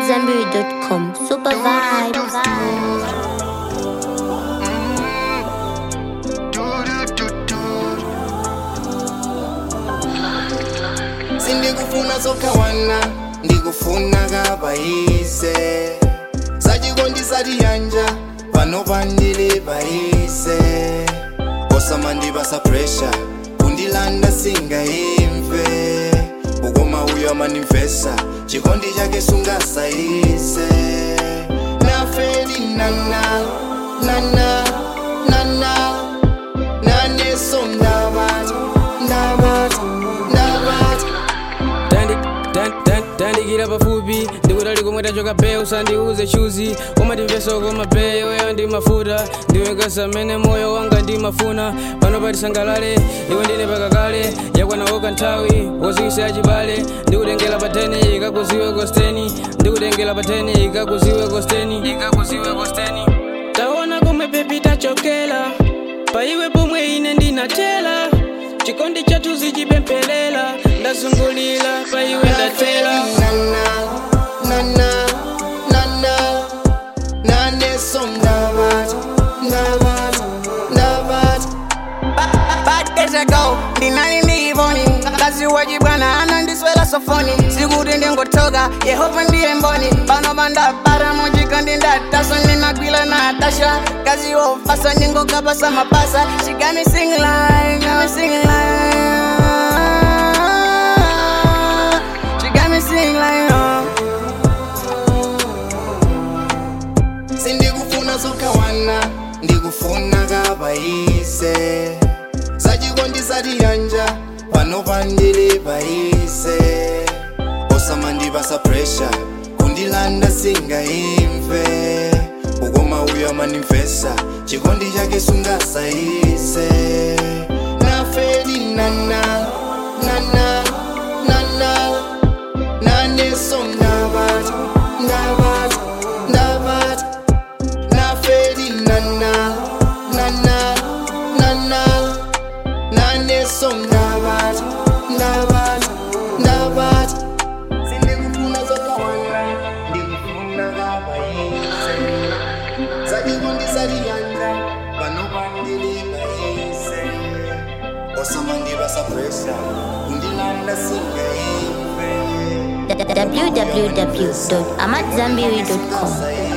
AmadZanbury.com. Super vibes. sindikufuna zokhawana ndikufuna kabayise sachikondi yanja pano pandili bayise osamandipasa presha kundilanda singaimve ukoma uyo amandimvesa chikondi chake sungasayise nafeli nana nana nana naneso ndabata ndabata ndabata tandikira pafupi ndikutali komwe tachoka pe usandiuze chuzi umatimveso koma pe weyo ndi mafuta ndiwekasa mmene moyo wanga ndimafuna pano patisangalale iwe ndine pakakale yakwanawoka nthawi wozikisa achibale ndikutengera pa 10 ikakuziwe kosteni ndikutengera pa 10 ikakuziwe kosteni ikakuziwe kosteni taona komwe pepi tachokera paiwe pomwe ine ndinatela chikondi chathu zichipempelela ndazungulira paiwe ndatela Bad days ago, ndinali ndiyivoni kazi wachibwana anandiswela sofoni sikuti ndingotoka yehova ndiye mboni pano pandabara muchikondi ndataso ndinagwila na tasha kazi wofasa ndingokapasa mapasa She got me sing like, got me sing like She got me sing like, oh sindikufuna zokhawana ndikufuna kabayise sachikondi yanja pano pandili bayise osamandipasa presha kundilanda singaimve ukoma uyo amandimvesa chikondi chake sungasayise nafeli nana nana nana naneso ndabata ndabata ndabata nafeli nana nana nana naneso ndabata ndabata ndabata sindikufuna zokhawana ndikufuna kabayise zachikondisariyanja panopandili bayise osamandipasa presa kundilanda singaimve www.amadzanbury.com.